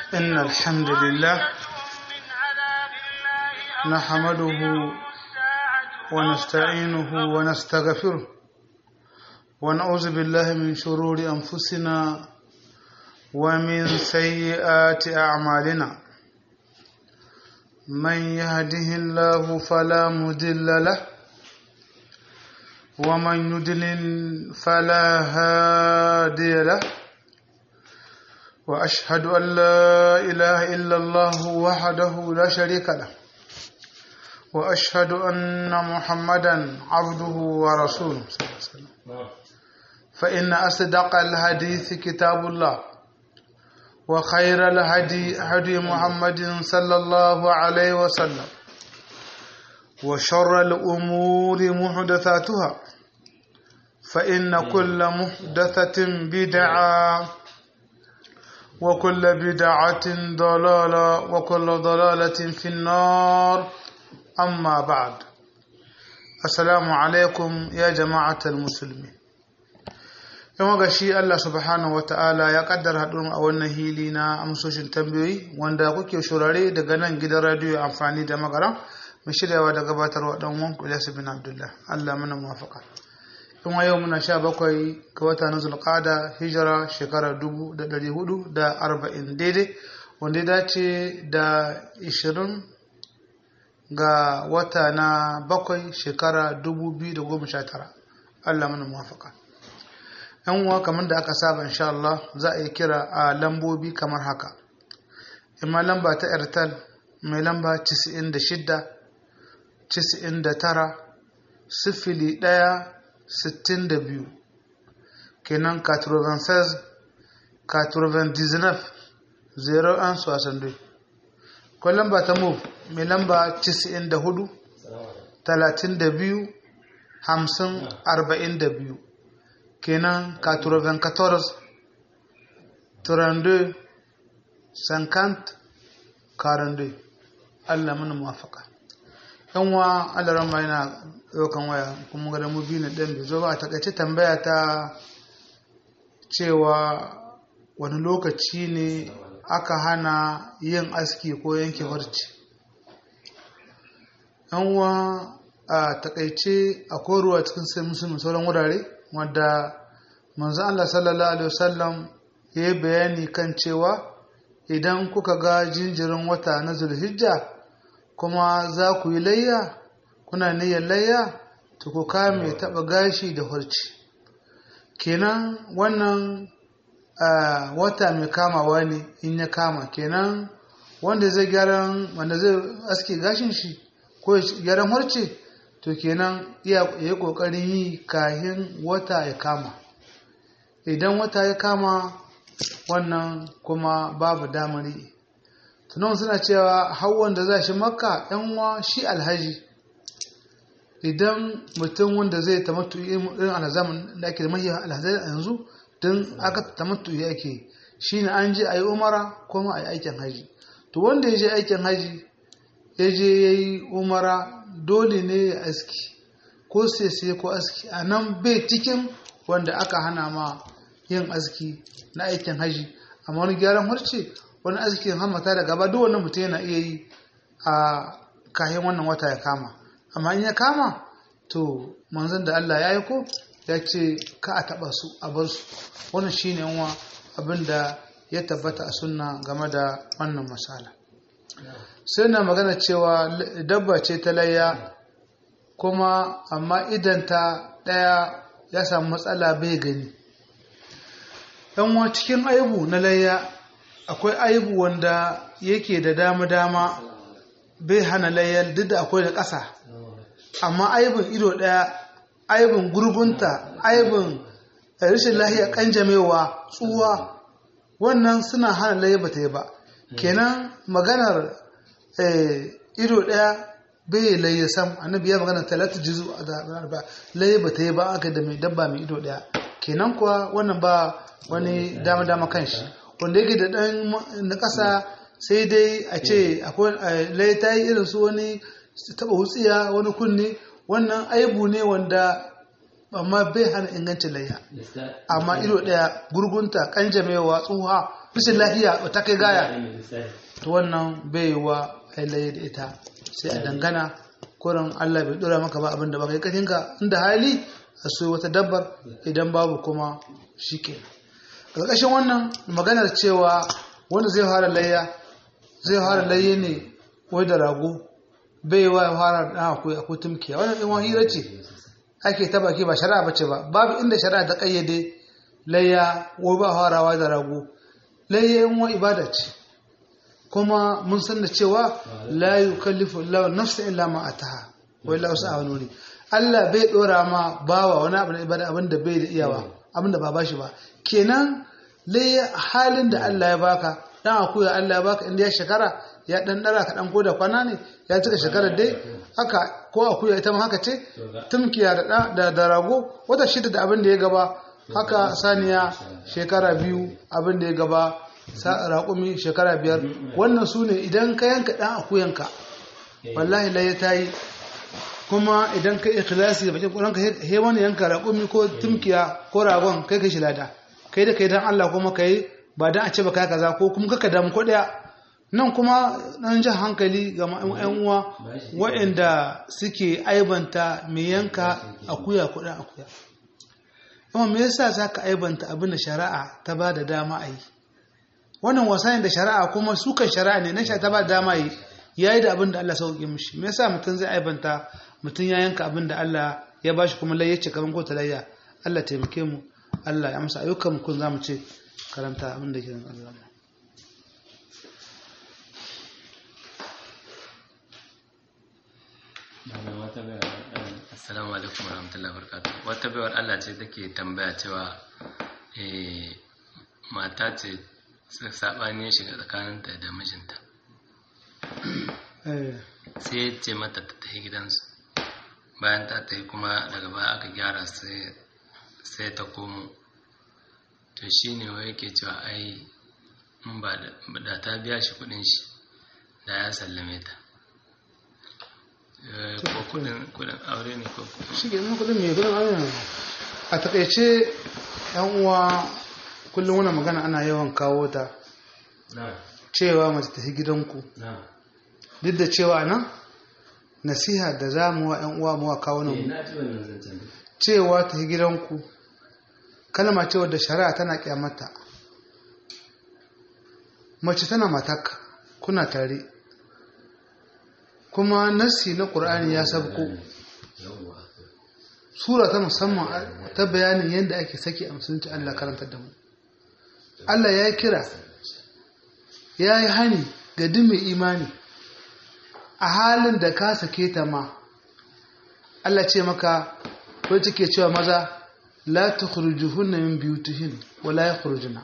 إن الحمد لله نحمده ونستعينه ونستغفره ونعوذ بالله من شرور أنفسنا ومن سيئات أعمالنا من يهده الله فلا مضل له ومن يضلل فلا هادي له وأشهد أن لا إله إلا الله وحده لا شريك له وأشهد أن محمدا عبده ورسوله صلى الله عليه وسلم فإن أصدق الحديث كتاب الله وخير الهدي هدي محمد صلى الله عليه وسلم وشر الأمور محدثاتها فإن كل محدثة بدعة وكل بدعة ضلالة وكل ضلالة في النار أما بعد السلام عليكم يا جماعة المسلمين yawan gashi Allah subhanahu wa ta'ala ya kaddara haɗin a wannan hili na amsoshin tambayoyi wanda kuke shurare daga nan gidan radiyo amfani da magaran mai shiryawa da gabatarwa ɗan wanku Ilyasu bin Abdullah Allah mana muwafaka in yau muna sha bakwai ga wata na zulƙada hijira shekara dubu da ɗari hudu da arba'in daidai wanda ya dace da ishirin ga wata na bakwai shekara dubu biyu da goma sha tara Allah mana muwafaka yan uwa kamar da aka saba insha Allah za a yi kira a lambobi kamar haka imma lamba ta airtel mai lamba 96 99 sifili ɗaya sittin da biyu kenan 96 99 01 62 ko lamba ta move mai lamba 94 32 50 42 kenan 94 32 50 42 Allah mana muwafaka yan wa Allah rama yana ɗaukan waya kuma ga mu biyu na ɗan bai zo ba a takaice tambaya ta cewa wani lokaci ne aka hana yin aski ko yanke farci yan wa a takaice akwai ruwa cikin sai musulmi sauran wurare wadda manzo Allah sallallahu alaihi wasallam ya yi bayani kan cewa idan kuka ga jinjirin wata na zulhijja kuma za ku yi layya kuna niyyar layya to ku kame taɓa gashi da harci kenan wannan wata mai kamawa ne in ya kama kenan wanda zai gyaran wanda zai aske gashin shi ko gyaran harce to kenan ya yi ƙoƙarin yi kahin wata ya kama idan wata ya kama wannan kuma babu damari tunan suna cewa hawan da za shi makka yanwa shi alhaji idan mutum wanda zai tamattu irin alhazamin da ake da mahiyar alhazai a yanzu don aka tamattu ya ake shi ne an je a yi umara kuma a yi aikin haji to wanda ya je aikin haji ya je ya yi umara dole ne ya aski ko sai ko aski a nan bai cikin wanda aka hana ma yin aski na aikin haji amma wani gyaran harce wani askin hamata da gaba duk wannan mutum yana iya yi a kayan wannan wata ya kama amma in ya kama to manzon da Allah ya aiko ya ce ka a taba su a bar su wannan shine yanwa abin da ya tabbata a sunna game da wannan masala sai na magana cewa dabba ce ta layya kuma amma idan ta ɗaya ya samu matsala bai gani yan cikin aibu na layya akwai aibu wanda yake da dama-dama bai hana layyar duk da akwai da ƙasa amma aibin ido ɗaya aibin gurgunta aibin rashin lahiya kanjamewa tsuwa wannan suna hana layyar ba ta yi ba kenan maganar ido ɗaya bai laye sam annabi ya magana talata jizu a ba laye ba ta yi ba aka da mai dabba mai ido ɗaya kenan kuwa wannan ba wani dama dama kan shi wanda yake da ɗan na ƙasa sai dai a ce akwai laye ta yi irin su wani taɓa wutsiya wani kunne wannan aibu ne wanda amma bai hana ingancin layya amma ido ɗaya gurgunta kanjamewa tsuha rashin lafiya ta kai gaya to wannan bai wa ailaye da ita sai a dangana kurin Allah bai dora maka ba abin da ba kai katinka inda hali a so wata dabbar idan babu kuma shi ke ƙarƙashin wannan maganar cewa wanda zai fara layya zai fara layya ne wai da rago bai wa ya fara da akwai akwai tumkiya wannan ɗin hira ce ake ta baki ba shari'a bace ba babu inda shari'a ta kayyade layya wai ba farawa da rago layya yan wa ibada ce kuma mun san da cewa la yukallifu Allah nafsa illa ma ataha wa illa usaha nuri Allah bai dora ma bawa wani abu na ibada abin da bai da iyawa abin da ba bashi ba kenan layya halin da Allah ya baka dan akuya Allah ya baka inda ya shekara ya dan dara ka dan koda kwana ne ya cika shekarar dai haka ko akuya ita ma haka ce tumkiya da da, da rago wata shida da abin da ya gaba haka saniya shekara biyu abin da ya gaba raƙumi shekara biyar wannan su ne idan ka yanka ɗan akuyanka wallahi laye ta yi kuma idan ka ikhlasi da bakin ƙuranka he wani yanka raƙumi ko tumkiya ko ragon kai kai shi lada kai da kai dan Allah kuma kai ba dan a ce ba kai kaza ko kuma kaka damu ko ɗaya nan kuma ɗan jan hankali ga ƴan uwa waɗanda suke aibanta mai yanka akuya ko ɗan akuya amma me yasa zaka aibanta abin da shari'a ta ba da dama a yi wannan wasa ne da shari'a kuma sukan shari'a ne na sha ta ba dama yi ya yi da abin da Allah sauƙi mishi me yasa mutum zai aibanta mutum ya yanka abin da Allah ya ba shi kuma layyace kamar ko talayya Allah taimake mu Allah ya amsa ayyukan mu kun zamu ce karanta abin da ke nan Allah Assalamu alaikum warahmatullahi wabarakatuh. Wata baiwar Allah ce take tambaya cewa mata ce saɓani ya shiga tsakaninta da mijinta sai ya ce mata ta tafi gidansu bayan ta tafi kuma daga baya aka gyara sai ta komo to shi ne wa yake cewa ai in ba da ta biya shi kudin shi da ya sallame ta ko kudin aure ne ko shi ke kudin mai kudin aure ne a takaice yan uwa kullum wani magana ana yawan kawo ta cewa mace tafi gidanku duk da cewa nan nasiha da za mu wa 'yan uwa mu wa kawo nan cewa tafi gidanku kalma cewa da shari'a tana kyamata mace tana mataka kuna tare kuma nasi na ƙur'ani ya sabko sura ta musamman ta bayanin yadda ake saki a musulunci Allah karantar da mu Allah ya kira ya yi hani ga duk mai imani a halin da ka sake ta ma Allah ce maka ko take cewa maza la tukhrijuhunna min biyutihin wa la yakhrujuna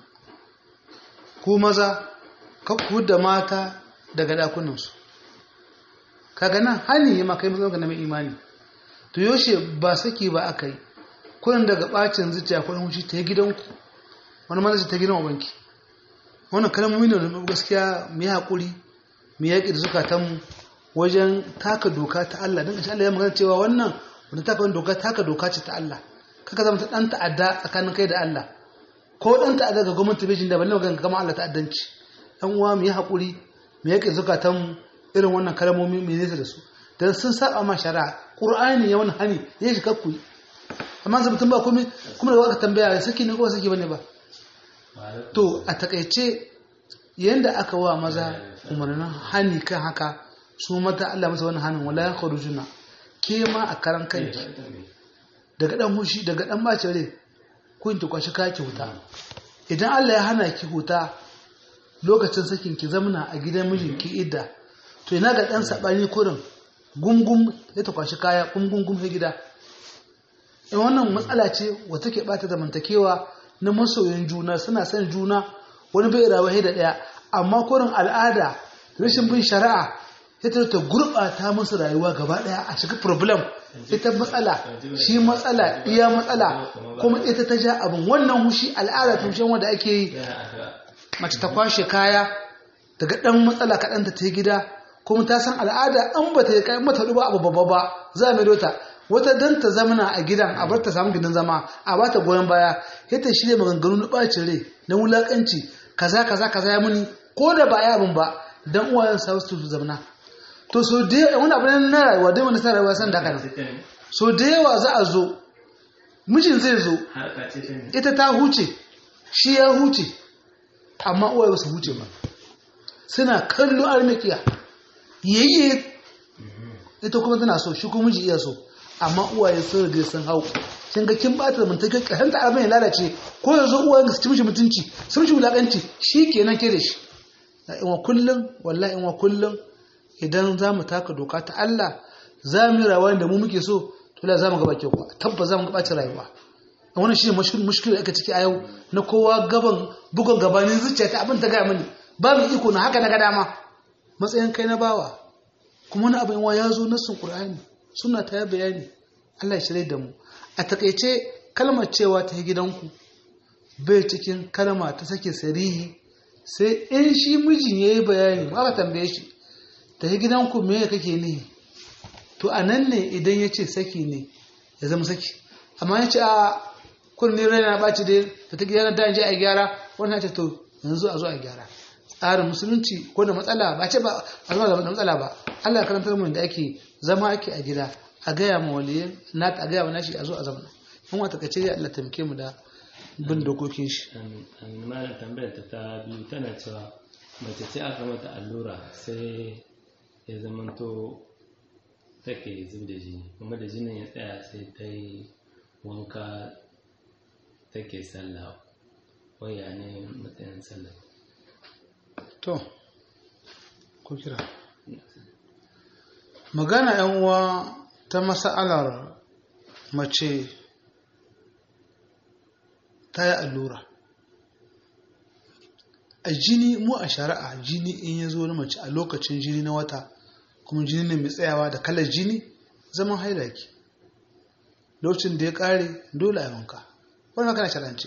ku maza ka ku da mata daga dakunan su kaga nan hani ya maka mai na mai imani to yoshe ba saki ba akai kullun daga bacin zuciya kullun hushi ta gidanku wani mana ta gidan ubanki wannan kalmomi ne gaskiya mu yi haƙuri mu yaƙi da zukatanmu wajen taka doka ta Allah don Allah ya magana cewa wannan wanda taka wani doka taka doka ce ta Allah kaka zama ta ɗan ta'adda tsakanin kai da Allah ko ɗan ta'adda ga gwamnati bai da balle magana kama Allah ta'addanci ɗan uwa mu yi haƙuri mu yaƙi da zukatanmu irin wannan kalmomi mu nesa da su dan sun saba ma shari'a qur'ani ya wani hani ya shi kakku amma zai mutum ba komai kuma da aka tambaya saki ne ko saki bane ba to a takaice yadda aka wa maza umarnin hani kan haka su mata Allah masa wani hannun wala ya kwaru juna ke ma a karan kanki daga dan hushi daga dan bace rai kun ki kwashi kaki huta idan Allah ya hana ki huta lokacin sakin ki zamana a gidan mijinki idda to ina ga dan sabani kurin gungum ya ta kwashi kaya gungum sai gida in wannan matsala ce wata ke bata zamantakewa na masoyin juna suna son juna wani bai rawa da ɗaya amma kurin al'ada rashin bin shari'a ita ta gurɓata musu rayuwa gaba ɗaya a cikin problem ita matsala shi matsala iya matsala kuma ita ta ja abin wannan hushi al'ada tushen wanda ake yi mace ta kwashe kaya daga ɗan matsala kaɗan ta gida kuma ta san al'ada an ba ta yi mata ba abu babba ba za a mai dota wata dan ta zamana a gidan a bar ta samu gidan zama a bata goyon baya ita shirya maganganu na bacin rai na wulakanci kaza kaza kaza ya muni ko da ba ya abin ba dan uwayen sa su zamna to so da yawa wani abu ne na rayuwa dai wani sa rayuwa san da haka nan so da yawa za a zo mijin zai zo ita ta huce shi ya huce amma uwaye ba su huce ba suna kallo armikiya yayye ita kuma tana so shi kuma miji iya so amma uwaye sun riga sun hau kin ga kin bata mun take kasan ta abin ya lalace ko yanzu uwayen su ci mishi mutunci su mishi wulakanci kenan ke da shi in wa kullum wallahi in wa kullum idan za mu taka doka ta Allah za mu yi rayuwa da mu muke so to la za mu gaba kyau tabbas za mu gaba ta rayuwa wannan shine mushkil da aka ciki a yau na kowa gaban bugun gabanin zuciya ta abin ta ga mini babu iko na haka na ga dama matsayin kai na bawa kuma wani abin ya zo nassun qur'ani suna ta ya bayani Allah ya shirye da mu a takaice kalmar cewa ta gidanku bai cikin kalma ta sake sarihi sai in shi mijin yayi bayani ma aka tambaye shi ta gidanku me kake ne to a nan ne idan ya ce saki ne ya zama saki amma ya ce a kunni rai na ɓaci dai da ta gyara da je a gyara wannan ce to yanzu a zo a gyara tsarin musulunci ko da matsala ba ce ba a zama da matsala ba Allah karantar mu da ake zama ake a gida a gaya ma waliyin na a gaya ma nashi a zo a zamana in wata kace ya Allah tamke mu da bin dokokin shi malam tambayar ta ta biyu tana cewa mace ce aka mata allura sai ya zamanto take zub da jini kuma da jinin ya tsaya sai ta yi wanka take sallah waya ne matsayin sallah to ko kira magana yan uwa ta masa'alar mace ta yi allura a jini mu a shari'a jini in ya zo na mace a lokacin jini na wata kuma jini ne mai tsayawa da kalar jini zaman haila ke lokacin da ya kare dole a wanka wani magana sharance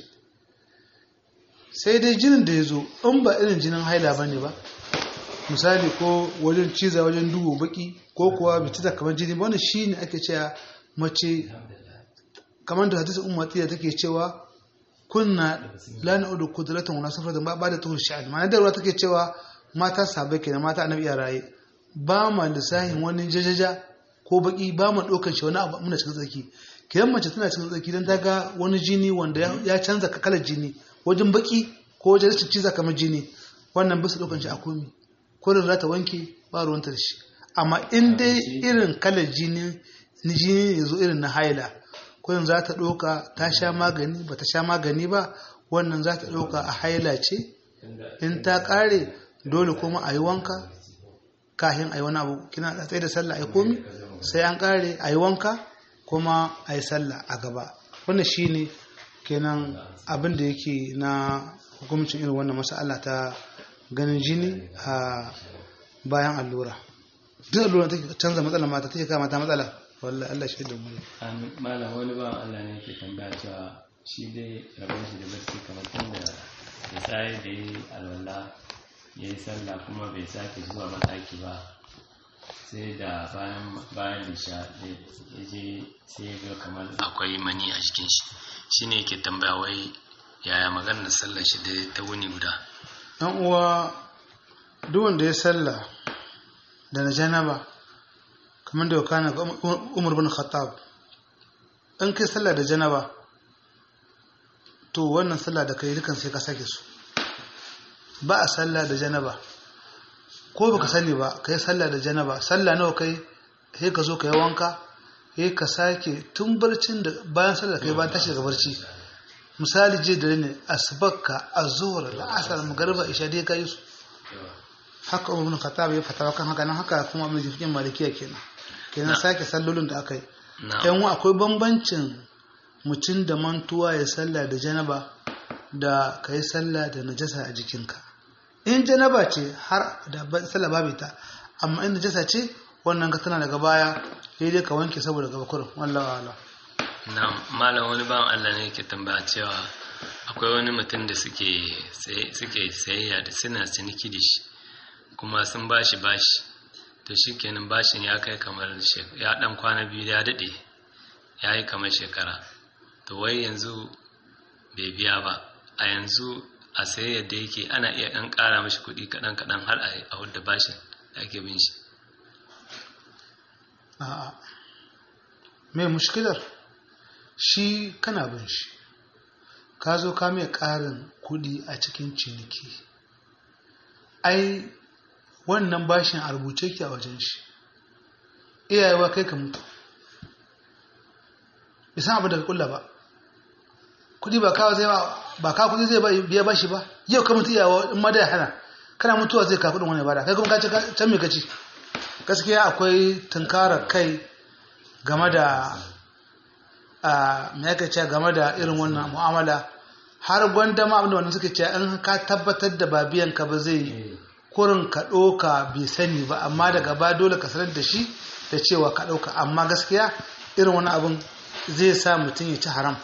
sai dai jinin da ya zo in ba irin jinin haila ba ne ba misali ko wajen ciza wajen duhu baki ko kuwa bitita kamar jini wani shi ne ake cewa mace kamar da hadisi umar tiya take cewa kunna la na'udu qudratan wala safratan ba ba da tuhur sha'an ma'ana da ruwa take cewa mata sabai kenan mata annabi ya raye ba ma lissahin wani jajaja ko baki ba ma ɗaukar shi wani abu muna cikin tsaki kiran mace tana cikin tsaki don ta ga wani jini wanda ya canza kalar jini wajen baki ko wajen rashin ciza kamar jini wannan bisa ɗaukar shi a komi ko da za ta wanke ba ruwanta da shi amma in dai irin kalar jini ni jini ya zo irin na haila ko yanzu za ta ɗauka ta sha magani ba ta sha magani ba wannan za ta ɗauka a haila ce in ta ƙare dole kuma a yi wanka kahin a yi wani abu kina tsaye da sallah a yi komi sai an kare a yi wanka kuma a yi sallah a gaba wannan shi ne kenan abin da yake na hukumcin irin wannan masala ta ganin jini a bayan allura duk allura take canza matsala mata take kama ta matsala wallahi Allah shi da mu malam wani ba Allah ne yake tambaya cewa shi dai rabon shi da barci kamar tun da ya tsaye da yi alwala ya yi sallah kuma bai sake zuwa mataki ba sai da bayan bayan lisha ya je sai ya ga kamar akwai mani a jikin shi shi ne yake tambaya wai yaya maganar sallar shi da ta wuni guda ɗan uwa duk wanda ya sallah da na janaba kamar da kana umar bin khattab in kai sallah da janaba to wannan sallah da kai dukan sai ka sake su ba a sallah da janaba ko baka sani ba kai sallah da janaba sallah nawa kai sai ka zo ka yi wanka sai ka sake tun barcin da bayan sallah kai bayan tashi daga barci misali je dare ne asbakka azhur al'asr magriba isha dai kai su haka umar ibn khattab ya fatawa kan haka nan haka kuma mai jikin malikiya kenan kenan sake sallolin da aka yi yan akwai bambancin mutum da mantuwa ya sallah da janaba da ka yi sallah da najasa a jikinka in janaba ce har da sallah babu ta amma in najasa ce wannan ka tana daga baya sai dai ka wanke saboda gaba kurin wallahi wala na malam wani bawan Allah ne yake tambaya cewa akwai wani mutum da suke suke sayayya da suna ciniki da shi kuma sun bashi bashi to shikenan bashin ya kai kamar ya dan kwana biyu ya dade ya yi kamar shekara to wai yanzu bai biya ba a yanzu a sai yadda yake ana iya ɗan ƙara mashi kuɗi kaɗan kaɗan har a wadda bashin da ake bin shi a'a mai mushkilar shi kana bin shi ka zo ka mai ƙarin kuɗi a cikin ciniki ai wannan bashin a rubuce ki a wajen shi iyayewa kai ka mutu bisan abu daga kulla ba kuɗi ba kawo zai ba ka kuɗi zai biya bashi ba yau ka mutu iyawa in ma da ya hana kana mutuwa zai ka kuɗin wani bada kai kuma ka ci can me ka ci gaskiya akwai tunkarar kai game da a ce game da irin wannan mu'amala har gwanda ma abinda wannan suke ce in ka tabbatar da ba biyan ka ba zai kurin ka ɗoka bai sani ba amma daga ba dole ka sanar da shi da cewa ka ɗauka amma gaskiya irin wani abin zai sa mutum ya ci haram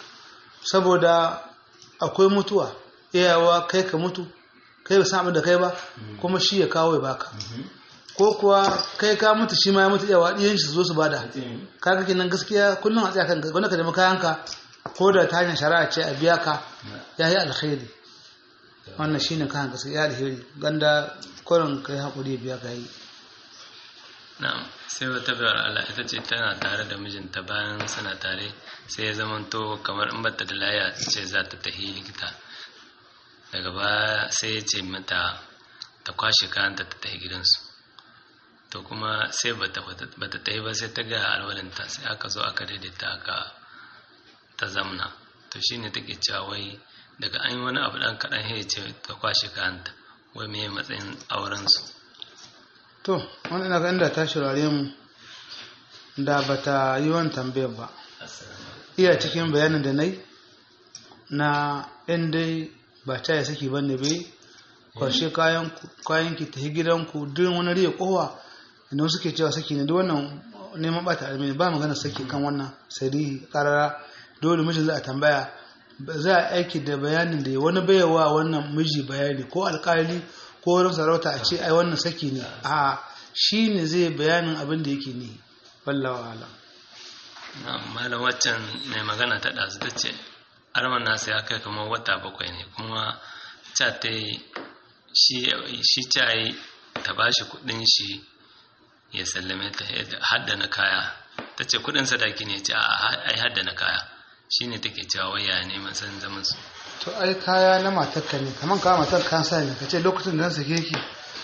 saboda akwai mutuwa iyawa kai ka mutu kai ba san abin da kai ba kuma shi ya kawo ya baka ko kuwa kai ka mutu shi ma ya mutu yawa ɗiyan shi zo su bada kaga kenan gaskiya kullum a tsaya kan wanda ka nemi kayanka ko da ta hanyar shari'a ce a biya ka ya yi alkhairi wannan shine kayan gaskiya ya alheri ganda kurin kai haƙuri biya ka yi na'am sai wata bayar Allah ita ce tana tare da mijinta bayan suna tare sai ya zamanto kamar in bata da laya ce za ta tafi likita daga baya sai ya ce mata ta kwashe kayanta ta tafi gidansu to kuma sai bata bata ta yi ba sai ta ga alwalinta sai aka zo aka daidaita aka ta zamna to shine take cewa wai daga an yi wani abu dan kaɗan ya ce ta kwashe kayanta wai me matsayin aurensu to wani ina ganin da ta shirare mu da bata yi wani tambayar ba iya cikin bayanin da na yi na in dai ba ta yi saki bane bai kwashe kayan ki tafi gidanku duk wani riya kowa inda suke cewa saki ne duk wannan neman bata almini ba magana saki kan wannan sarihi karara dole mijin za a tambaya za a aiki da bayanin da wani bayawa wannan miji bayani ko alkali ko wurin sarauta a ce ai wannan saki ne a shi ne zai bayanin abin da yake ne wallawa ala malam waccan mai magana ta ɗazu ta ce arman nasa ya kai kamar wata bakwai ne kuma ca ta yi shi ta yi ta ba shi kudin shi ya sallame ta haddana kaya ta ce kudin sadaki ne ce a ai haddana kaya shi ne take cewa waya neman san zaman su to ai kaya na matarka ne kamar kawo matar kayan sa ne ka ce lokacin da na sake ki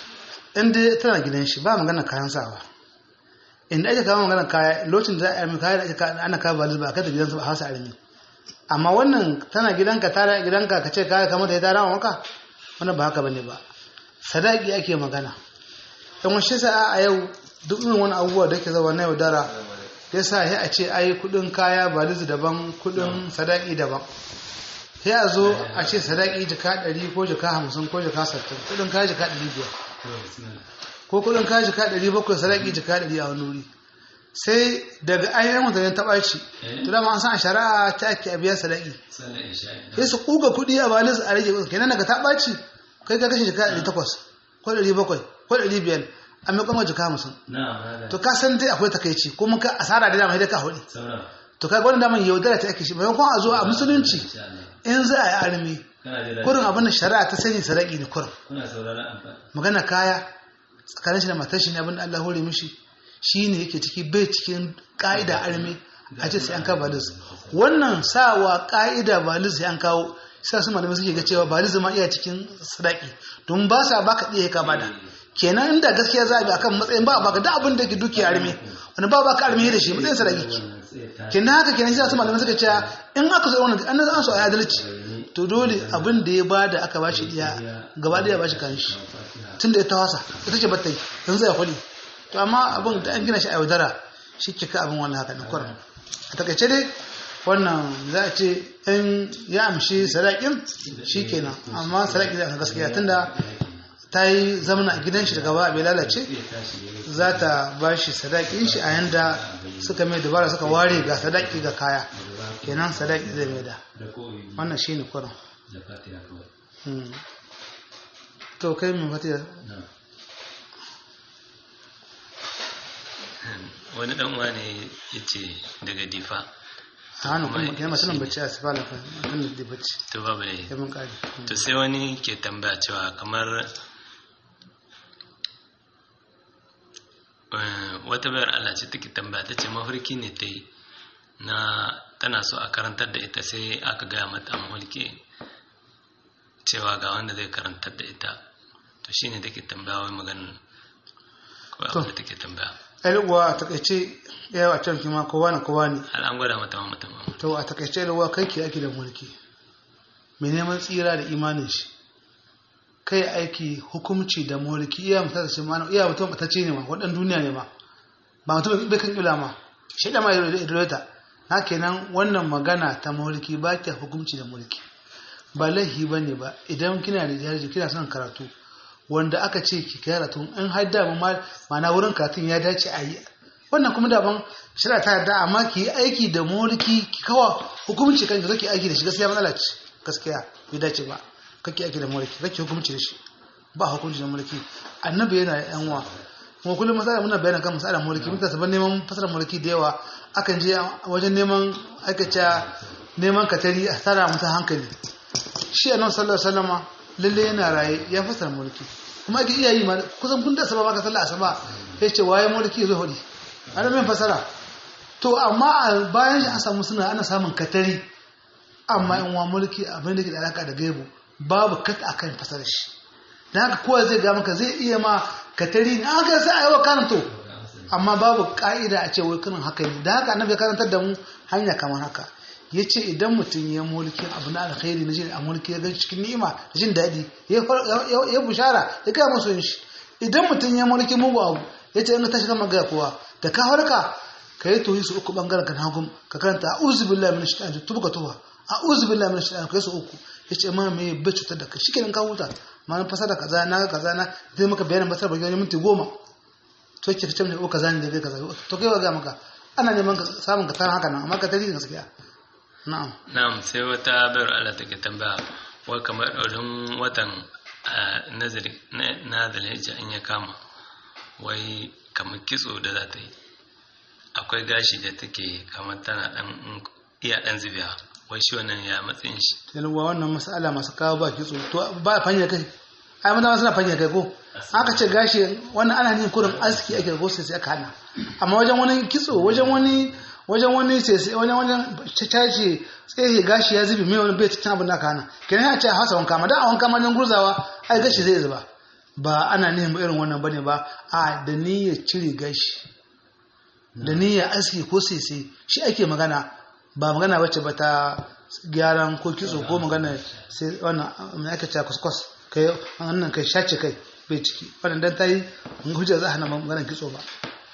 inda tana gidan shi ba magana kayan sawa inda ake kawo magana kaya lokacin da za a yi kaya da ake ana kawo balizu ba a kada gidansu ba hausa armi amma wannan tana gidanka tara gidanka ka ce kaya kamar da ya tara maka wannan ba haka bane ba sadaki ake magana dan wasu sa'a a yau duk irin wani abubuwa da ke zama na yaudara ya sa ya a ce ai kudin kaya balizu daban kudin sadaki daban sai a zo a ce sadaki jika 100 ko jika 50 ko jika 60 kudin kaya jika 500 ko kudin kaya jika 700 sadaki jika 100 a wani wuri sai daga ainihin mutane ta ɓaci to dama an san a shari'a ta ake a biya sadaki sai su kuga kuɗi a balis a rage kenan daga ta ɓaci kai ka kashe jika 800 ko 700 ko 500 a mai kwamma jika 50 to ka san dai akwai takaici kuma ka asara da dama sai ka hudu to kai gwani daman yaudara ta ake shi maimakon a zo a musulunci in za a yi armi kurin abin da shari'a ta sani sadaki ne kurin magana kaya tsakanin shi da matar shi ne abin da Allah hore mishi shi ne yake ciki bai cikin ƙa'ida armi a ce sai an kawo balis wannan sawa ƙa'ida balis sai an kawo sa su malamai suke ga cewa balis ma iya cikin sadaki don ba sa baka iya ka bada kenan inda gaskiya za a bi akan matsayin ba baka da abin da ke duki armi wani ba baka armi da shi matsayin sadaki kenan haka kenan sai su malamai suka cewa in aka zo wannan an an so a adalci to dole abin da ya bada aka bashi iya gaba da ya bashi kan shi tunda ya tawasa ita ce batta yanzu ya kwali to amma abin da an gina shi a yaudara shi ke ka abin wannan haka na kwarar a takaice dai wannan za a ce in ya amshi sadakin shi kenan amma sadaki zai aka gaskiya tunda ta yi zamana a gidan shi daga ba bai lalace za ta ba shi sadakin shi a yanda suka mai dabara suka ware ga sadaki ga kaya kenan sadaki zai mai da wannan shi ne kwarar to kai mai fatiya wani dan uwa ne ya ce daga difa a hannun kuma Kuma ya masu nan shi ne. bacci a sifala fa kan da bacci to babu ne ya mun kare to sai wani ke tambaya cewa kamar eh, wata bayar Allah ce take tambaya ta ce mafarki ne ta yi na tana so a karantar da ita sai aka gaya mata a mafarki cewa ga wanda zai karantar da ita to shine take tambaya wai maganin ko To. abin da take tambaya uwa a takaice yawa a can kima kowa na kowa ne har an gwada mata ma mutum to a takaice uwa kai ke aiki da mulki mai neman tsira da imanin shi kai aiki hukumci da mulki iya mutum da shimana iya mutum ta ce ne ma waɗan duniya ne ma ba mutum bai kan ƙila ma shi da ma ya idolata na kenan wannan magana ta mulki ba ta hukumci da mulki ba laifi ba ne ba idan kina da jari kina son karatu wanda aka ce ki karatu in har da ma mana wurin karatun ya dace a yi wannan kuma daban shirya ta yarda amma ki yi aiki da mulki ki kawa hukumci kan ki zaki aiki da shi gaskiya matsala ce gaskiya bai dace ba kake aiki da mulki kake hukumci da shi ba hukunci da mulki annabi yana da yan uwa kuma kullum masala muna bayanin kan masalar mulki mutane saban neman fasarar mulki da yawa akan je wajen neman aikace neman katari a tsara mutum hankali shi annabi sallallahu alaihi wasallama lalle yana raye ya fasara mulki kuma ake iya yi ma kusan kun da asaba ba ka sallah asaba ya ce waye mulki zo hudi ana min fasara to amma a bayan shi an samu suna ana samun katari amma in wa mulki abin da ke da alaka da gaibu babu kat akan fasara shi dan haka kowa zai ga maka zai iya ma katari na haka sai a yi wa karanto amma babu ka'ida a ce wai kanin haka ne da haka annabi ya karantar da mu hanya kamar haka ya ce idan mutum ya mulki abu na alkhairi na jin a mulki ya gan cikin ni'ima da jin daɗi ya bushara ya gaya masu yin shi idan mutum ya mulki mugu abu ya ce in ka tashi kan magana kowa da ka harka ka yi tohi su uku bangaren kan hagun ka karanta a'udhu billahi minash shaitanir tuba ka tuba a'udhu billahi minash shaitanir kai su uku ya ce ma me bai cutar da kai shikenan ka huta ma na fasara kaza na kaza na zai maka bayanin basar bagi wani minti goma to ke kace ko kaza ne da bai kaza to kai wa ga maka ana neman samun ka tara haka nan amma ka tarihi gaskiya na'am na'am sai wata bayar Allah take tambaya wai kamar ɗaurin watan nazari na zalhijja in ya kama wai kamar kitso da za ta yi akwai gashi da take kamar tana dan iya dan zubiya wai shi wannan ya matsayin shi yalwa wannan mas'ala masu kawo ba kitso to ba fanya kai ai mun suna fanya kai ko aka ce gashi wannan ana yin kurin aski ake da sai aka hana amma wajen wani kitso wajen wani wajen wani sai wajen wajen cace tsaye gashi ya zubi mai wani bai cikin abin da aka hana kenan ya ce a hasa wanka ma dan a wanka ma dan gurzawa ai gashi zai zuba ba ana nihin irin wannan bane ba a da niyyar cire gashi da niyyar aski ko sese shi ake magana ba magana wacce ba ta gyaran ko kitso ko magana sai wannan mai aka ce kuskus kai wannan kai shace kai bai ciki wannan dan tayi hujja za a hana maganar kitso ba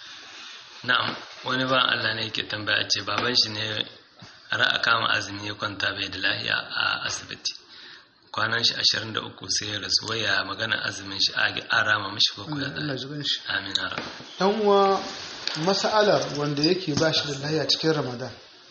na'am wani ba Allah ne yake tambaya ce baban shi ne ra'a kama azumi ya kwanta bai da lahiya a asibiti kwanan shi 23 sai ya rasu waya magana azumin shi a rama mishi ko kuya Allah ji ganshi amin ara dan uwa mas'alar wanda yake ba shi da lahiya cikin Ramadan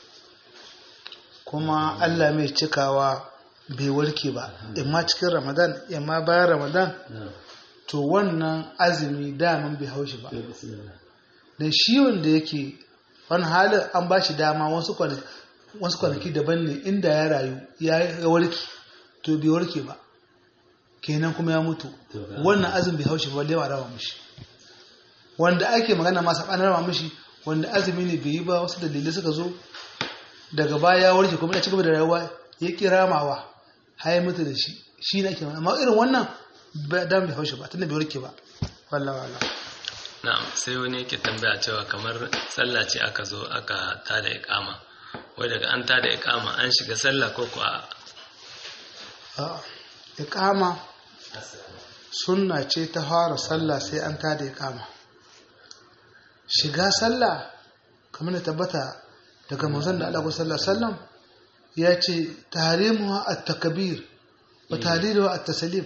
kuma Allah mai cikawa bai warke ba imma cikin Ramadan imma bayan Ramadan to wannan azumi daman bai haushi ba da shi wanda yake wani halin an ba shi dama wasu kwanaki daban ne inda ya rayu ya warke to bai warke ba kenan kuma ya mutu wannan azumi bai haushi ba lewa rawa mishi wanda ake magana masa ɓanar rawa mishi wanda azumi ne bai yi ba wasu dalilai suka zo daga baya ya warke kuma ya ci gaba da rayuwa ya ƙi ramawa har ya mutu da shi shi ne ake amma irin wannan dan bai haushi ba tunda bai warke ba wallahi wallahi na'am sai wani yake tambaya cewa kamar sallah ce aka zo aka tada iqama wai daga an tada iqama an shiga sallah ko kuwa a iqama sunna ce ta fara sallah sai an tada iqama shiga sallah kamar da tabbata daga manzon da Allah sallallahu alaihi wasallam ya ce tahrimuha at-takbir wa tahliluha at-taslim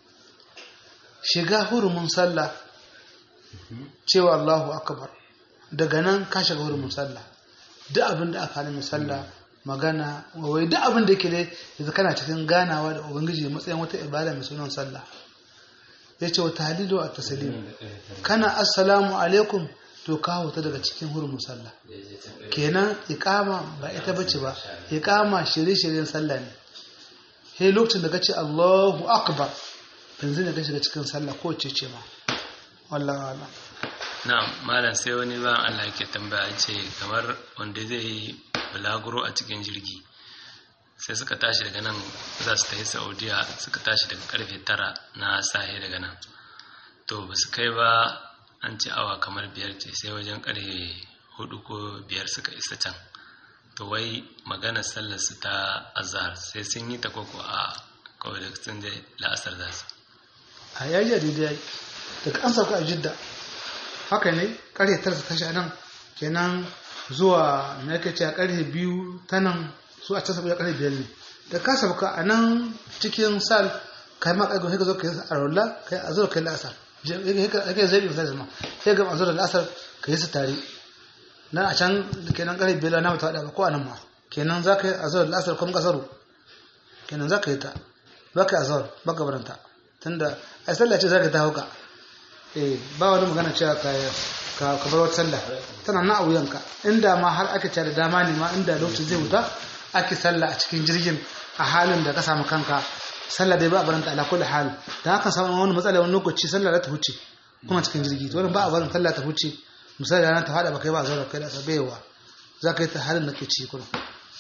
shiga hurumin sallah cewa Allahu akbar daga nan ka shiga hurumin sallah duk abin da aka hana sallah magana wai duk abin da yake dai yanzu kana cikin ganawa da ubangiji matsayin wata ibada mai sunan sallah yace wa tahlilu at taslim kana assalamu alaikum to ka huta daga cikin hurumin sallah kenan iqama ba ita bace ba iqama shirye-shiryen sallah ne sai lokacin da kace Allahu akbar yanzu ne ka shiga cikin sallah ko ce ce ma wallahi wala na'am malam sai wani ba Allah yake tambaya ce kamar wanda zai yi bulaguro a cikin jirgi sai suka tashi daga nan za su tafi saudiya suka tashi daga karfe tara na sahe daga nan to ba su kai ba an ci awa kamar biyar ce sai wajen karfe hudu ko biyar suka isa can to wai maganar sallar su ta azhar sai sun yi ta koko a kawai da sun je la'asar za su a yayi daidai daga an sauka a jidda haka ne karfe tara su tashi a nan kenan zuwa na yake ce a karfe biyu ta nan su a can saboda karfe biyar ne da ka sauka a nan cikin sal kai ma kai ka zo ka yi a rolla kai a zo kai la'asar yake zai bi misali ma sai ga a zo da la'asar ka yi su tare nan a can kenan karfe biyar na mata ba ko a nan ma kenan za ka yi a zo da la'asar kuma kasaru kenan za ka yi ta ba ka yi azhar ba ka baranta tunda ai sallah ce za ka ta hauka eh ba wani magana cewa ka ka ka bar wata sallah tana na a wuyanka inda ma har aka ce da dama ne ma inda lokacin zai wuta ake sallah a cikin jirgin a halin da ka samu kanka sallah dai ba a baranta ala kulli hal da haka samu wani matsala wani lokaci sallah za ta huce kuma cikin jirgi to wannan ba a barin sallah ta huce misali ranar ta fada ba kai ba zuwa kai da sabewa za ka yi ta halin da ke ci kuma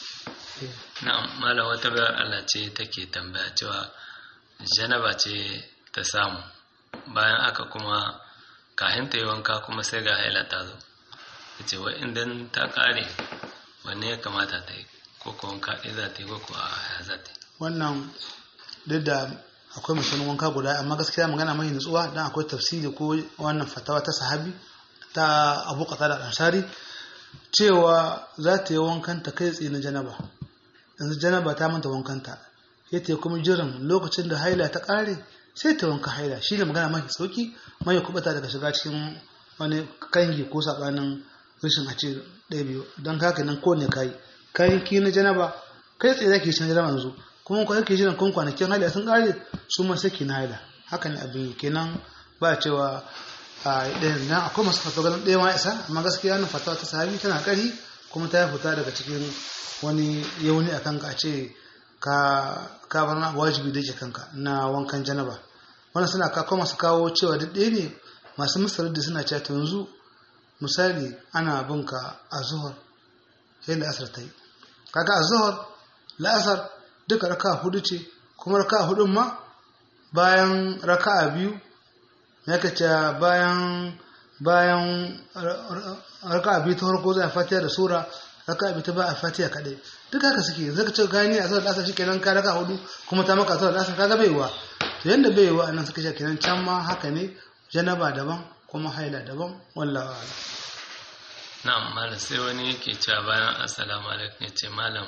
na'am malam wata bayar Allah ce take tambaya cewa janaba ce ta samu bayan aka kuma kahin ta yi wanka kuma sai ga haila ta zo ta ce wa idan ta kare wanne ya kamata ta yi ko ko wanka ɗaya za ta yi ko ko a ya za ta yi wannan duk da akwai musulun wanka guda amma gaskiya magana mai nutsuwa don akwai tafsiri ko wannan fatawa ta sahabi ta abu kata da ansari cewa za ta yi wankanta kai tsaye na janaba yanzu janaba ta manta wankanta sai ta yi kuma jiran lokacin da haila ta kare sai ta wanka haila shi ne magana mafi sauki mai kubata daga shiga cikin wani kangi ko sabanin rashin a ce ɗaya biyu don haka nan ko ne kai kayan ki na janaba kai tsaye zaki shi na janaba yanzu kuma kwa yake jiran kun kwanakin haila sun kare su ma sai ki na haila haka ne abin kenan ba cewa a ɗaya na akwai masu fatawa ganin ɗaya ma isa amma gaskiya nan fatawa ta sahabi tana ƙari kuma ta fita daga cikin wani yauni a kanka a ce ka ka bar na wajibi da ke kanka na wankan janaba wannan suna ka kuma su kawo cewa duk ɗaya ne masu misalar da suna cewa yanzu misali ana bin ka a zuhur sai la'asar ta yi kaga a zuhur la'asar duka raka hudu ce kuma raka hudun ma bayan raka biyu ya ce bayan bayan raka biyu ta farko zai fatiha da sura raka biyu ta ba a fatiha kadai duk haka suke yanzu ka ce gani a zuwa asar shikenan ka raka hudu kuma ta maka zuwa asar kaga baiwa to yanda baiwa anan suka ce kenan can ma haka ne janaba daban kuma haila daban wallahi a'lam na'am malam sai wani yake cewa bayan assalamu alaikum ya ce malam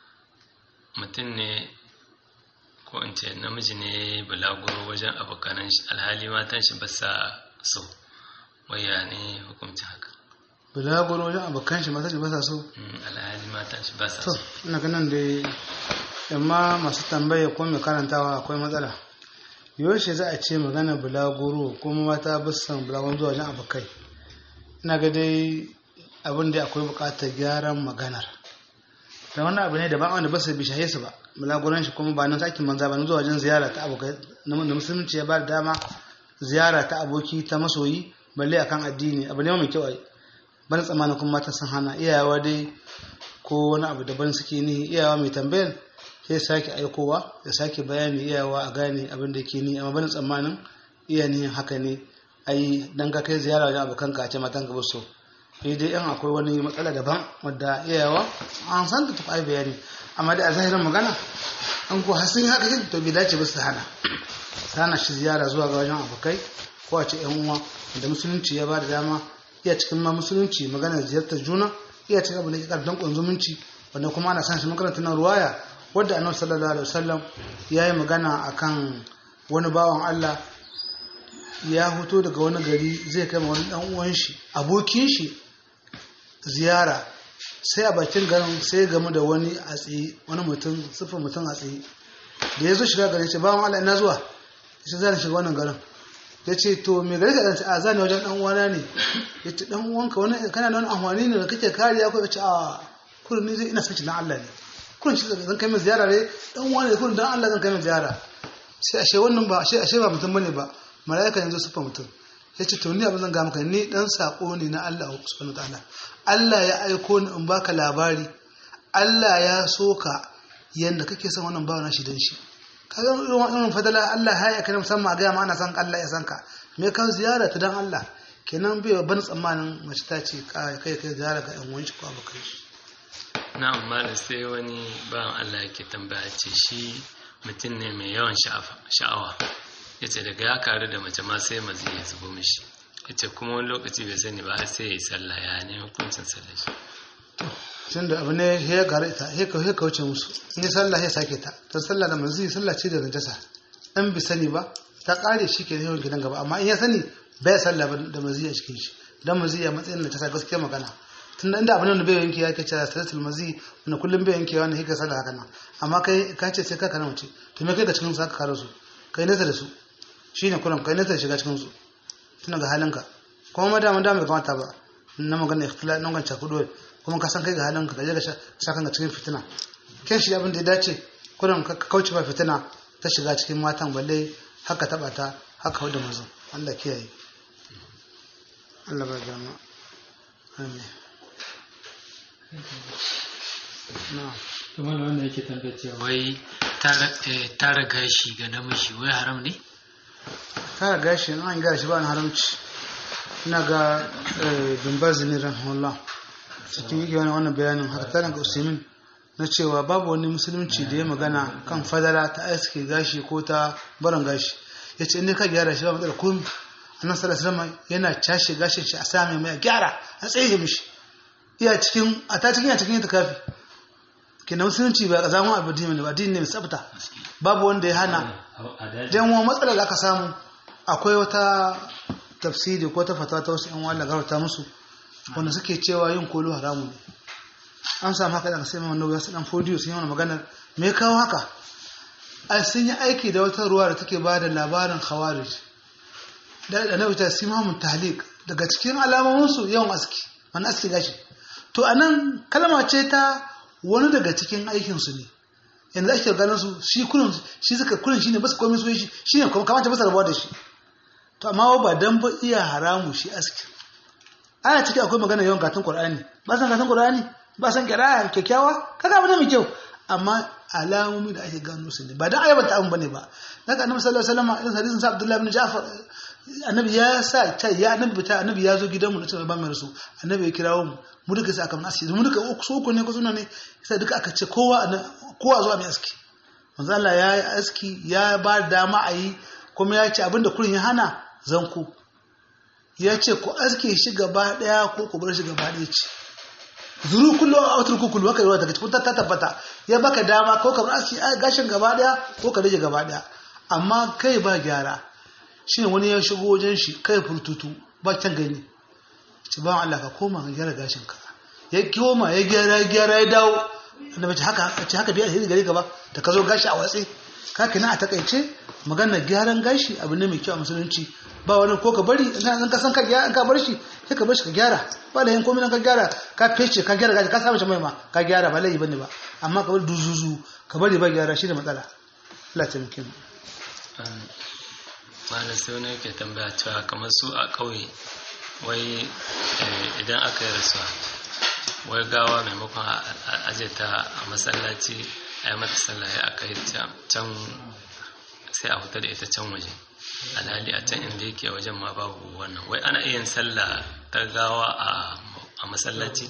mutum ne ko in ce namiji ne bulaguro wajen abokanan shi alhali matan shi ba sa so waya ne hukumci haka bulaguro wajen abokan shi matan shi ba sa so alhali matan shi ba sa to so ina ganin da amma masu tambaya ko mai karantawa akwai matsala yaushe za a ce magana bulaguro kuma mata bisan bulagon zuwa wajen abokai ina ga dai abin da akwai bukatar gyaran maganar da wannan abu ne da ba wanda ba su bi shahe su ba bulaguran shi kuma ba nan sakin manza ba nan zuwa wajen ziyara ta abokai na da musulunci ya ba da dama ziyara ta aboki ta masoyi balle akan addini abu ne mai kyau ai ban tsammanin kuma mata sun hana iyawa dai ko wani abu daban suke ni iyawa mai tambayar sai sake aikowa ya sake bayani iyawa a gane abin da ke ni amma ban tsammanin iya ni haka ne ai dan ka kai ziyara wajen abokan ka a ce matan ka ba so sai dai yan akwai wani matsala daban wadda iyawa an san ta tafi bayani amma da a zahirin magana an ko har sun yi haka yin to bai dace ba su hana sana shi ziyara zuwa ga wajen abokai ko a ce yan uwa da musulunci ya ba da dama iya cikin ma musulunci magana ziyartar juna iya cikin abin da ke karfin kun zumunci wanda kuma ana san shi makarantar nan ruwaya wadda annabi sallallahu alaihi wasallam ya yi magana akan wani bawan Allah ya fito daga wani gari zai kai wani dan uwan shi abokin shi ziyara sai a bakin garin sai game da wani a tsaye wani mutum siffar mutum a tsaye da ya zo shiga garin ce bawan Allah ina zuwa sai zan shiga wannan garin ya ce to me gari ka a zane wajen dan uwana ne ya ce dan uwanka wani kana da wani amfani ne da kake kariya ko ya ce a kurin ni ina son na Allah ne kurin shi zan kai min ziyara ne dan uwana ne kurin dan Allah zan kai min ziyara sai ashe wannan ba ashe ashe ba mutum bane ba mala'ika yanzu sufa mutum ya ce to ni abin zan ga maka ni dan sako ne na Allah subhanahu wataala Allah ya aiko ni in baka labari Allah ya soka yanda kake son wannan bawa shi dan shi kaga irin fadala Allah ya aika musamman a ga ma ana san Allah ya san ka me kan ziyara ta dan Allah kenan bai ban tsammanin mace ta ce kai kai ziyara ga yan wanci ko abokan shi na amma da sai wani bawan Allah yake tambaya ce shi mutum ne mai yawan sha'awa ya ce daga ya karu da mace ma sai mazi ya zubo mishi ya ce kuma wani lokaci bai sani ba sai ya yi sallah ya ne hukuncin sallah shi tun da abu ne ya gara ita ya kauce musu in yi sallah ya sake ta ta sallah da mazi sallah ce da najasa in bi sani ba ta kare shi ke yawan gidan gaba amma in ya sani bai sallah ba da mazi a cikin shi dan mazi ya matsayin najasa gaskiya magana tun da inda abin da bai yanke ya ke cewa salatul mazi wanda kullum bai yanke wani hika sallah haka nan amma kai ka ce sai ka kana mace to me kai da cikin su aka kare su kai nesa da su shine kullum kai nesa da shiga cikin su tun ga halinka kuma ma da da bai kamata ba na magana ikhtilal nan ganca kudu kuma ka san kai ga halinka ka je ka sa kanka cikin fitina ken shi abin da ya dace kullum ka kauce ba fitina ta shiga cikin matan balle haka taba ta haka wadda mazan Allah kiyaye Allah ba gama amin kuma wanda yake tambaye cewa wai tara gashi ga namiji wai haram ne tara gashi an gashi ba haramci ina ga bimbazi ne rahimahullah cikin yake wani wannan bayanin haka tare ga usaimin na cewa babu wani musulunci da ya magana kan fadala ta aske gashi ko ta barin gashi ya ce inda ka gyara shi ba matsala komi annan sallallahu yana cashe gashin shi a sami mai gyara a tsaye mishi iya cikin a ta cikin ya cikin ta kafi kenan musulunci ba zaman abu dini ne ba dini ne mai tsafta babu wanda ya hana dan wa matsalar da aka samu akwai wata tafsiri ko ta fatawa ta wasu yan wala garauta musu wanda suke cewa yin kolo haramu ne an samu haka daga sai mai wannan wasu dan fodiyo sun yi mana maganar me kawo haka ai sun yi aiki da wata ruwa da take ba da labarin khawarij da da na wuta simamun tahlik daga cikin alamominsu yawan aski wani aski gashi to anan kalma ce ta wani daga cikin aikinsu ne yanzu ake ganin su shi kullum shi suka kullum shine basu komai su shi shine kuma kamata basu rabuwa da shi to amma ba dan ba iya haramu shi aski ana ciki akwai magana yawan gatun qur'ani ba san gatun qur'ani ba san qira'a kyakkyawa kaga abu ne mai kyau amma alamomi da ake gano su ne ba dan ayyabanta abun bane ba daga annabi sallallahu alaihi wasallam irin hadisin sa Abdullah ibn Ja'far annabi ya sa ta ya annabi ta annabi ya zo gidanmu na cewa ba mai rasu annabi ya kirawo mu mu duka sai aka mun aski mu duka uku so uku ne ko suna ne sai duka aka ce kowa kowa zuwa mai aski manzo Allah ya yi aski ya ba dama a yi kuma ya ce abinda kurin ya hana zanku ya ce ku aske shi gaba daya ko ku bar shi gaba daya ce zuru kullu a autar ku kullu haka yawa daga cikin ta tabbata ya baka dama ko ka bar aski gashin gaba daya ko ka rage gaba daya amma kai ba gyara shi wani ya shigo wajen shi kai furtutu ba can gani ci ba Allah ka koma ka gyara gashin ka ya koma ya gyara gyara ya dawo annabi ce haka ce haka biya alheri gare ka ba da ka zo gashi a watsi ka kina a takaice magana gyaran gashi abu ne mai kyau a musulunci ba wani ko ka bari in ka san ka gyara in ka bar shi sai ka bar shi ka gyara ba da yin komai ka gyara ka fece ka gyara gashi ka sa mashi mai ma ka gyara ba laifi bane ba amma ka bari duzuzu ka bari ba gyara shi da matsala Allah ta muke mu malam sai wani yake tambaya cewa kamar su a ƙauye wai idan aka yi rasuwa wai gawa maimakon a aje ta a masallaci a yi mata sallaye a kai can sai a huta da ita can waje alhali a can inda yake wajen ma babu wannan wai ana iya sallah ta gawa a masallaci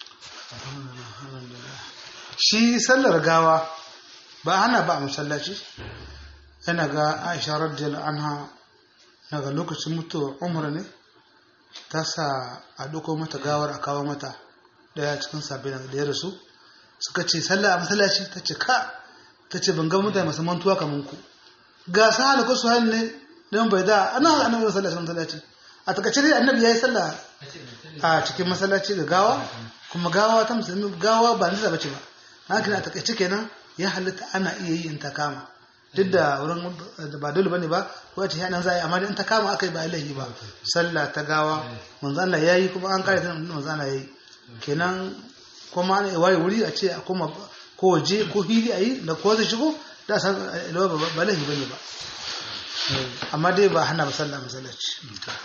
shi sallar gawa ba hana ba a masallaci yana ga aisha radiyallahu anha daga lokacin mutuwar umar ne ta sa a doko mata gawar a kawo mata daya cikin sabbin da ya rasu suka ce sallah a masallaci ta ce ka ta ce ban ga mutane masu mantuwa kamar ku ga sa hali ko su hali ne don bai da ana haka annabi sallah cikin masallaci a takaice dai annabi ya yi sallah a cikin masallaci ga gawa kuma gawa ta musulmi gawa ba nisa bace ba haka a takaice kenan ya halitta ana iya yi in ta kama duk da wurin da ba dole bane ba ko ce nan za a yi amma in ta kama aka yi ba laifi ba sallah ta gawa manzo Allah yayi kuma an kare ta manzo Allah yayi kenan kuma ana waye wuri a ce a koma ko waje ko hili a yi da ko zai shigo da san ba laifi bane ba amma dai ba hana ba sallah masallaci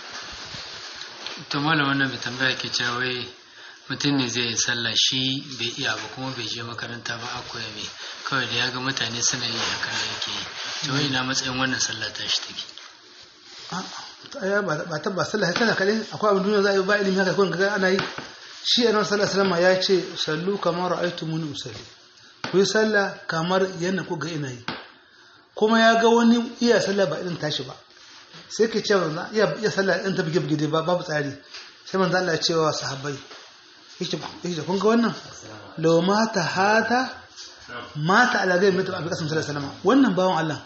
to malam wannan bai tambaya ke cewa wai mutum ne zai yi sallah shi bai iya ba kuma bai je makaranta ba a koya mai kawai da ya ga mutane suna yi haka ne yake yi to wai ina matsayin wannan sallah ta shi take ba ta ba sallah tana kadai akwai abin duniya za a yi ba ilimi haka kun ga ana yi shi annabi sallallahu alaihi wasallam ya ce sallu kamar ra'aytumuni usalli ku yi sallah kamar yadda ku ga ina yi kuma ya ga wani iya sallah ba irin tashi ba sai ke cewa na iya iya sallah ɗin ta bige bige ba babu tsari sai manzo Allah ya ce wa sahabbai yake yake kun ga wannan law mata hata mata ala gai mutu abi kasim sallallahu alaihi wasallam wannan bawan Allah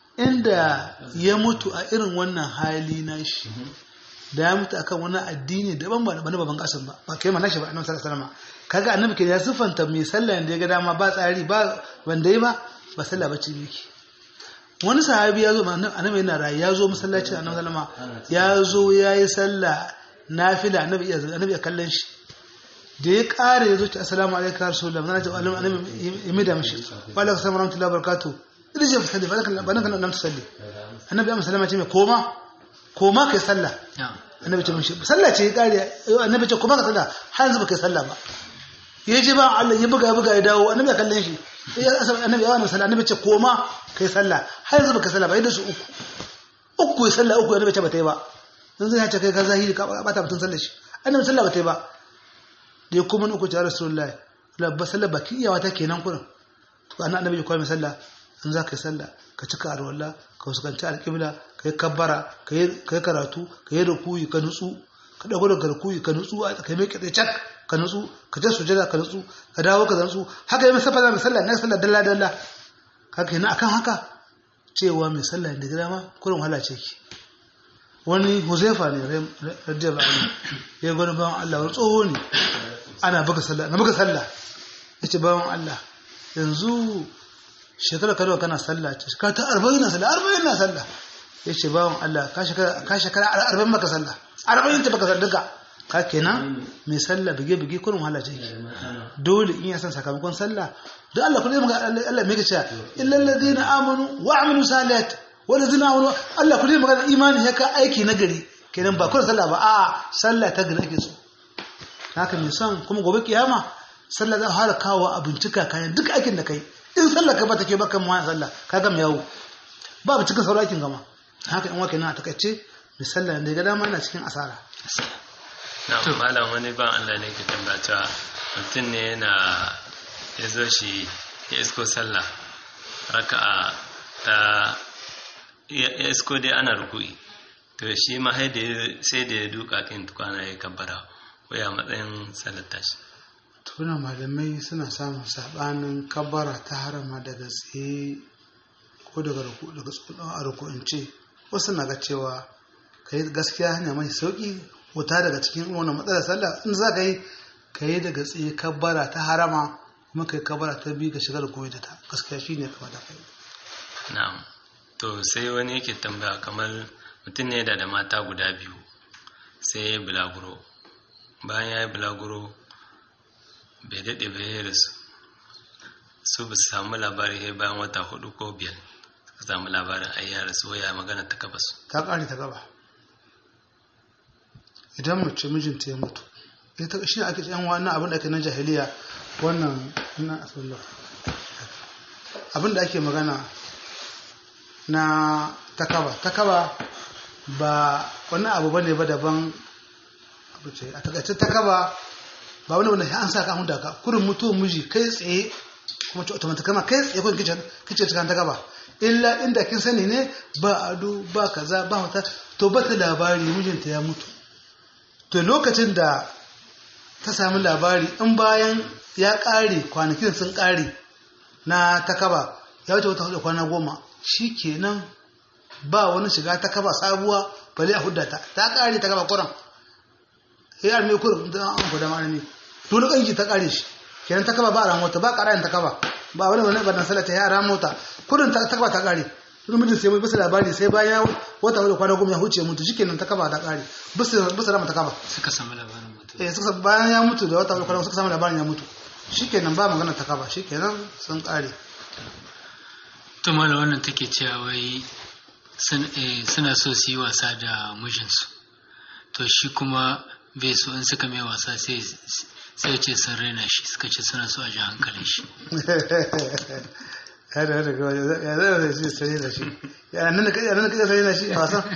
inda ya mutu a irin wannan hali na shi da ya mutu akan wani addini daban ba na baban kasim ba ba kai ma nashi ba annabi sallallahu alaihi wasallam kaga annabi ke ya sifanta mai sallah da ya ga dama ba tsari ba wanda yi ba ba sallah ba ce miki wani sahabi ya zo annabi yana rayu ya zo masallacin annabi sallama ya zo ya yi sallah nafila annabi ya annabi ya kallon shi da ya kare ya zo ta assalamu alaikum ya rasulullah na ce annabi ya mida mishi wa alaikum assalam warahmatullahi wabarakatuh idan je fasalli ba kan ba kan nan tusalli annabi ya sallama ce mai koma koma kai sallah annabi ce mishi sallah ce ya kare annabi ce koma ka sallah har yanzu ba kai sallah ba ya ji ba Allah ya buga buga ya dawo annabi ya kallon shi ya annabi ya wani sallah annabi ce koma kai sallah har yanzu baka sallah ba yadda su uku uku ya sallah uku annabi ce ba ta yi ba dan zai ce kai ka zahiri ka bata mutun sallar shi annabi sallah ba ta yi ba da ya kuma uku ta rasulullahi la ba sallah baki iyawa ta kenan kurin to annabi ya koyi mai sallah in za ka yi sallah ka cika arwalla ka fuskanci alƙibla ka yi kabbara ka yi karatu ka yi rukuyi ka nutsu ka dago daga rukuyi ka nutsu ka yi mai kitse cak ka nutsu ka je sujada ka nutsu ka dawo ka nutsu haka yi mai safa mai sallah na sallah dalla dalla haka yana akan haka cewa mai sallah da gida ma kurin wahala ce ki wani huzaifa ne radiyallahu anhu ya gwani bawan Allah wani tsoho ne ana buga sallah na buga sallah yace bawan Allah yanzu shekara ka kana sallah ce ka ta 40 na sallah 40 na sallah yace bawan Allah ka shekara ka shekara 40 maka sallah 40 ta baka duka ka kenan mai sallah bige bige kurin wahala ce dole in ya san sakamakon sallah da Allah kullum ga Allah mai kace illal ladina amanu wa amilu salihat wal ladina amanu Allah kullum ga imani ya ka aiki nagari kenan ba kullum sallah ba a sallah ta gari ake so haka mai son kuma gobe kiyama sallah za fara kawo a bincika kayan duk aikin da kai in sallah ka ba take baka mu sallah ka gama yawo ba cikin saurakin gama haka in wake na a takaice mai sallah da ga dama yana cikin asara na malam wani ban Allah ne ke tambata mutum ne yana ya zo shi ya isko sallah raka'a ta ya isko dai ana rukui to shi ma sai da ya duka kin tukwana ya kabbara waya matsayin sallar tashi tuna malamai suna samun sabanin kabbara ta harama daga tsaye ko daga daga ruku'ance wasu na ga cewa kai gaskiya hanya mai sauki wuta daga cikin wannan matsalar sallah in za ka yi ka yi daga tsaye kabbara ta harama kuma ka yi kabbara ta biyu ka shiga da koyi da ta gaskiya shi ne kamar da kai na'am to sai wani yake tambaya kamar mutum ne da da mata guda biyu sai ya yi bulaguro bayan ya yi bulaguro bai daɗe bai yi rasu su ba su samu labari sai bayan wata hudu ko biyar suka samu labarin ayyara su waya magana ta gaba su ta ƙare ta gaba idan mace mijinta ya mutu ita shi ake yan wannan abin da ake na jahiliya wannan na asallah abin da ake magana na takaba takaba ba wani abu bane ba daban abu ce a takaice takaba ba wani wanda an sa ka hun daga kurin mutu miji kai tsaye kuma ce automatic kama kai tsaye kun kice kice cikin takaba illa inda kin sani ne ba ado ba kaza ba wata to ba ta labari mijinta ya mutu to lokacin da ta sami labari in bayan ya ƙare kwanakin sun ƙare na takaba ya wuce wata hudu kwana goma shi kenan ba wani shiga takaba sabuwa bale a hudda ta ta ƙare takaba kuran ya arme kuran da an kuda ma ne dole ƙanki ta ƙare shi kenan takaba ba a ran wata ba ƙarayin takaba ba wani wani badan sallah ta yara mota kudin ta ta ta kare wani mijin sai bisa labari sai bayan wata wani kwana goma ya huce mutu shikenan ta kaba ta kare bisa bisa rama ta kaba suka samu labarin mutum eh suka bayan ya mutu da wata wani kwana suka samu labarin ya mutu shikenan ba magana ta kaba shikenan sun kare to mala wannan take cewa wai sun- eh, suna so su yi wasa da mijinsu to shi kuma bai so in suka mai wasa sai sai ce sun raina shi suka ce suna so a ji hankalin shi ya da daga waje ya zai da shi sai da shi ya nan ka ya nan ka sai da shi a wasan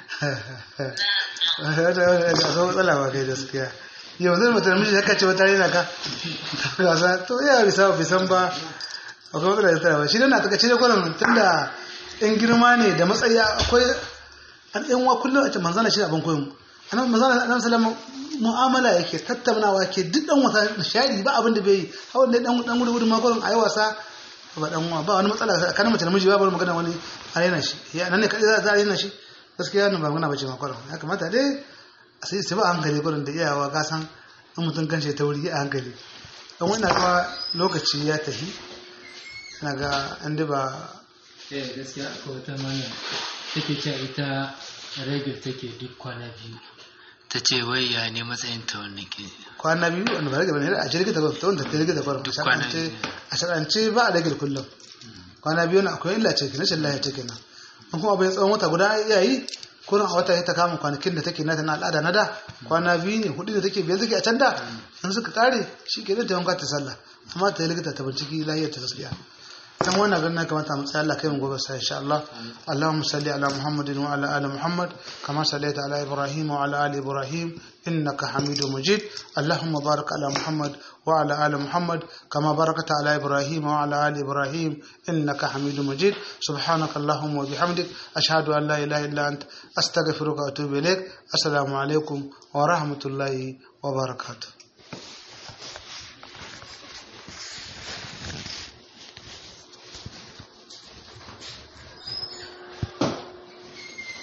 ya da ya da so matsala ba kai gaskiya yau zai mutum miji ya kace wata rena ka wasa to ya bisa bai san ba akwai matsala da tarawa shi dan na taka cire kwanan tunda in girma ne da matsayi akwai an ɗan wa kullum a ce manzana shi abin koyon annabi manzana annabi sallama mu'amala yake tattaunawa ke duk dan wasa nishadi ba abin da bai yi hawan dai dan dan gudu gudu ma kullum ayi wasa ba dan uwa ba wani matsala kan mace da miji ba bari magana wani a raina shi ya nan ne kadai za a raina shi gaskiya nan ba magana bace ma kullum ya kamata dai a sai sai ba a hankali kullum da iyawa ka san in mutum kan shi ta wuri a hankali dan wannan kuma lokaci ya tafi ina ga an ba eh gaskiya akwai wata mana take cewa ita regil take duk kwana biyu ta ce wai ya ne matsayin ta wannan ke kwana biyu wanda ba rage bane a jirgin da ta wanda ta rage da kwarar kwana a biyu. shar'ance ba a rage kullum kwana biyu na akwai illa ce kenan shin lahiya ce kenan in kuma bai tsawon wata guda ya yi kurin a wata ta kama kwanakin da take nata na al'ada na da kwana biyu ne hudu da take biyar take a can da in suka kare shi ke ta yanka ta sallah amma ta yi likita ta binciki lahiyar ta gaskiya dan wannan ganin kamata mu tsaya Allah kai mu gobe sai insha Allah Allahumma salli ala Muhammadin wa ala ali Muhammad kama sallaita ala Ibrahim wa ala ali Ibrahim innaka Hamidum Majid Allahumma barik ala Muhammad wa ala ali Muhammad kama barakta ala Ibrahim wa ala ali Ibrahim innaka Hamidum Majid subhanaka Allahumma wa bihamdik ashhadu an la ilaha illa ant astaghfiruka wa atubu ilaik assalamu alaikum wa rahmatullahi wa barakatuh